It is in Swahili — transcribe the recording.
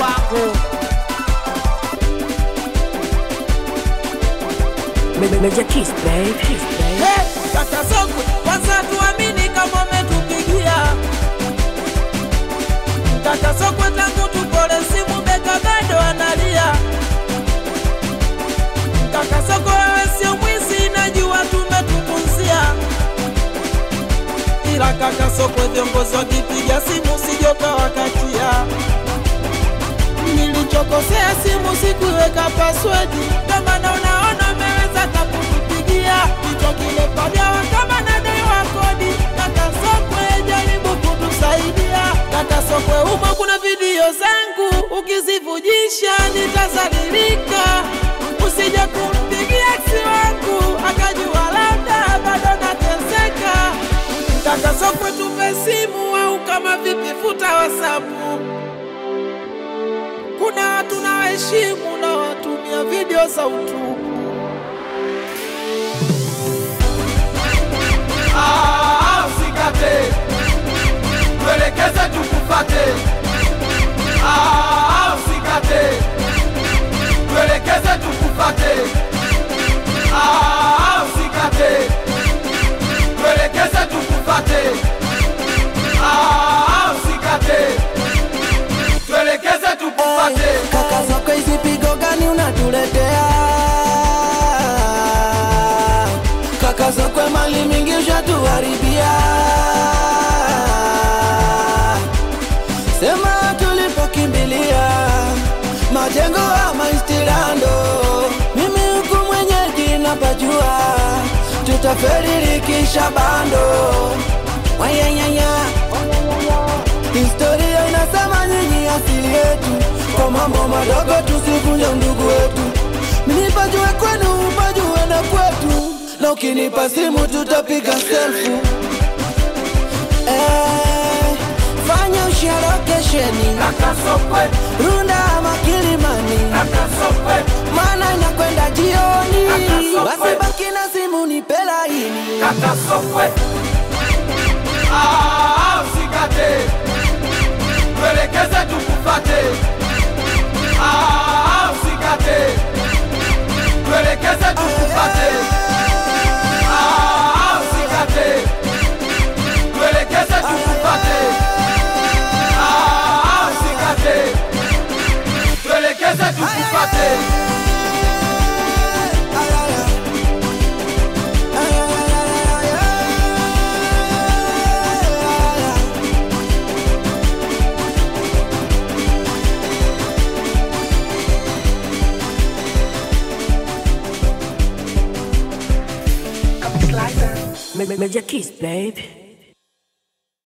wako Major Kiss, babe. Kiss, babe. Hey, kaka Sokwe, kwanza tuamini kama umetupigia kaka Sokwe, tangu tupole simu beka bado analia. Kaka Sokwe, wewe sio mwizi, najua tumetupuzia, ila kaka Sokwe, viongozi wakipiga simu sijoka wakatia nilichokosea simu sikuiweka paswedi, kama na unaona umeweza kakutupigia kichwa kile pagawa kama nadaiwa kodi. Kaka Sokwe, jaribu kutusaidia. Kaka Sokwe, humo kuna video zangu, ukizivujisha nitazalilika. Usije kumpigia ex wangu akajua labda bado nateseka. Kaka Sokwe, tupe simu au kama vipi, futa wasapu kuna watu na waheshimu na watumia video za utupu. Ah, usikate, tuelekeze tukufate. Ah, usikate, tuelekeze tukufate. Ah, usikate, tuelekeze tukufate. Ah, usikate, tuelekeze tukufate. Kaka zako hizi pigo gani unatuletea? Kaka zako mali mingi ushatuharibia. Sema tulipokimbilia majengo ama istilando, mimi huku mwenyeji napajua, tutaferi likisha bando wayanyanya Historia inasema nyinyi asili yetu, kwa mambo madogo tusivunje ndugu wetu. Nipajue kwenu, upajue na kwetu, na ukinipa simu tutapiga selfu. Eh, fanya ushia lokesheni Kaka Sokwe, Runda ama Kilimani, kaka Sokwe, maana inakwenda jioni. Kaka Sokwe. Wasibaki na simu nipe laini. kaka Sokwe. Ah, usikate, tuelekeze tukufate. Ah, usikate, tuelekeze tukufate. Ah, usikate, tuelekeze tukufate. Ah, usikate, tuelekeze tukufate. Major Kiss, babe.